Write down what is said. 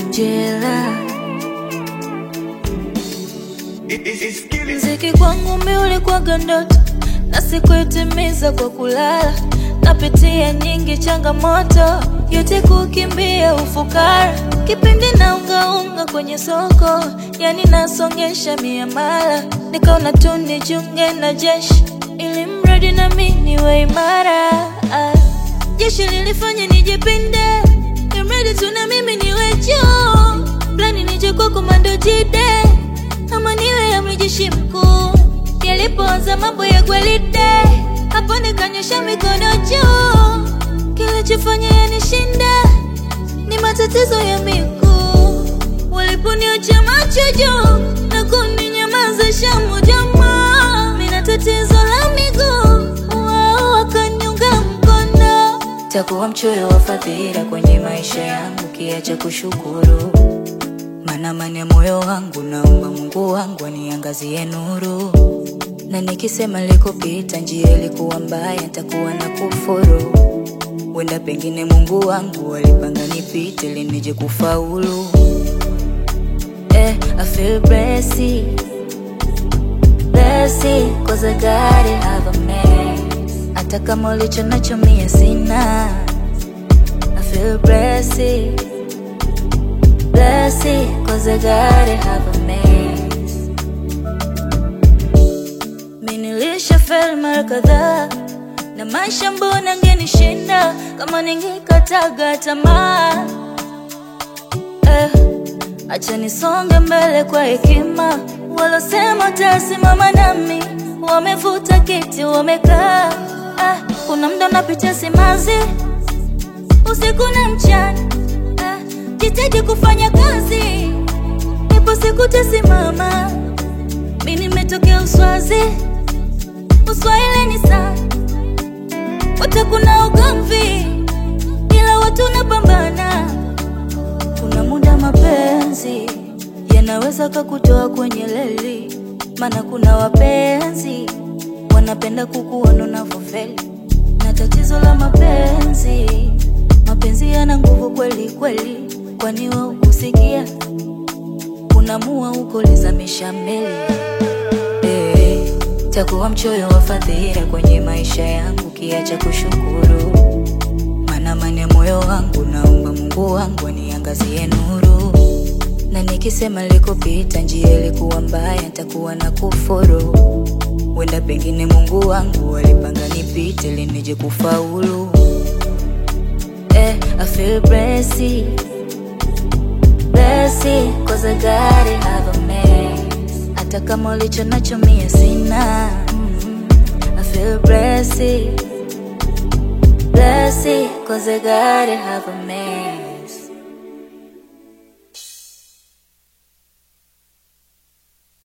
jela. Mziki kwangu mi ulikuwaga ndoto na sikuitimiza kwa kulala. Napitia nyingi changamoto, yote kukimbia ufukara. Kipindi na ungaunga kwenye soko, yani nasongesha miamala. Nikaona tu nijiunge na jeshi, ili mradi na mi niwe imara. Ah, Jeshi lilifanya nijipinde, imradi tu na mimi niwe juu. Plani nije kwa komando jide ama niwe amri jeshi mkuu. Yalipoanza mambo ya gwaride, hapo nikanyosha mikono juu. Kilichofanya yanishinde ni matatizo ya miguu. Waliponiacha macho juu na kuninyamazisha moja jamaa, mina tatizo la miguu, wao wakaniunga mkono. Takuwa mchoyo wa fadhila kwenye maisha yangu, kiacha kushukuru maana amani ya moyo wangu, naomba Mungu wangu aniangazie nuru, na nikisema likopita njia ilikuwa mbaya, nitakuwa na kufuru. Wenda pengine Mungu wangu alipanga nipite ili nije kufaulu. Eh, I feel blessed, blessed, cause I got it, have a mess. Hata kama ulicho nacho mie sina. I feel blessed blessed cause I gotta have a mess. Mimi nilisha fail mara kadhaa na maisha, mbona ngenishinda kama ningekataga tamaa eh, acha nisonge mbele kwa hekima. Walosema tasimama nami wamevuta kiti wamekaa. Ah, kuna mda napitia simanzi usiku na mchana ah, jitahidi kufanya kazi, ipo siku tasimama. Mi nimetokea Uswazi, Uswahili ni sana, wote kuna ugomvi, ila watu napambana. Kuna muda mapenzi yanaweza kakutoa kwenye leli, maana kuna wapenzi wanapenda kukuona unavyofeli, na tatizo la mapenzi mapenzi yana nguvu kweli kweli, kwani wewe ukusikia unamua uko lizamisha meli eh, takuwa mchoyo wa fadhila kwenye maisha yangu, kiacha kushukuru, maana amani ya moyo wangu, naomba Mungu wangu aniangazie nuru, na nikisema likopita njia ilikuwa mbaya, nitakuwa na kufuru. Wenda pengine Mungu wangu alipanga nipite ili nije kufaulu. Eh, I feel blessed, blessed, cause I got it, have a mess. Hata kama ulicho nacho mie sina. Mm, I feel blessed, blessed, cause I got it, have a mess.